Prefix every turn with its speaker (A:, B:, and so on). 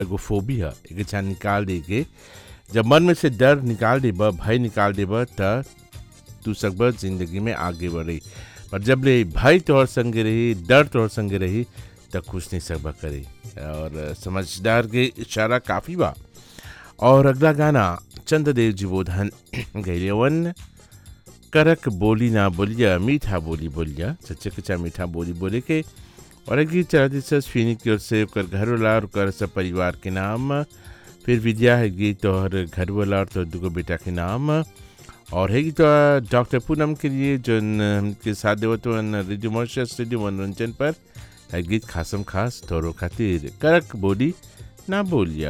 A: एगो फोबिया एक अच्छा निकाल दे के जब मन में से डर निकाल देब भय निकाल देब त तू सकब जिंदगी में आगे बढ़ी पर जब ले भय तोहर संगे रही डर तोहर संगे रही त कुछ नहीं सकब करे और समझदार के इशारा काफ़ी बा और अगला गाना चंद्रदेव जीवोधन गैलेवन करक बोली ना बोलिया मीठा बोली बोलिया सच्चे कच्चा मीठा बोली बोले के और एक गीत चला दिस फिनी की ओर से ओकर घर वाला और ओकर सब परिवार के नाम फिर विद्या है गीत और घर वाला और तो दुगो बेटा के नाम और है गीत डॉक्टर पूनम के लिए जो के साथ देवत रेडियो मॉर्शस रेडियो मनोरंजन पर है गीत खासम खास तोरो खातिर करक बोली ना बोलिया